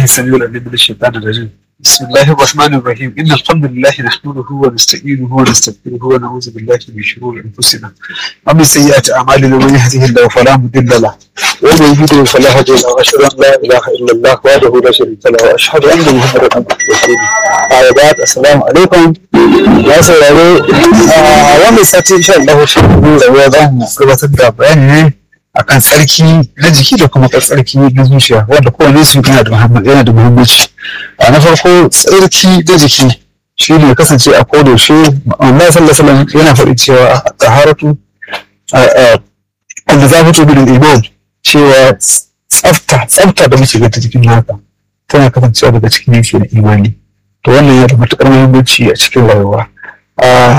السميع العليم من الشيطان الرجيم بسم الله الرحمن الرحيم إن الحمد لله نحمده ونستعينه ونستغفره ونعوذ بالله من شرور أنفسنا ومن سيئات أعمالنا من يهده الله فلا مضل له ومن يضلل فلا هادي له وأشهد أن لا إله إلا الله وحده لا شريك له وأشهد أن محمدا عبده ورسوله أما بعد السلام عليكم ya sauraro a wannan sati insha Allah shi ne da za mu gabatar da bayani ne akan tsarki na jiki da kuma tsarki na zuciya wanda kowane su yana da yana da muhimmanci a na farko tsarki na jiki shi ne kasance a koda yaushe Allah sallallahu alaihi yana faɗi cewa taharatu wanda za fito bin iman cewa tsafta tsafta da muke ganta cikin naka tana kasancewa daga cikin yanki na imani to wannan yana da matuƙar muhimmanci a cikin rayuwa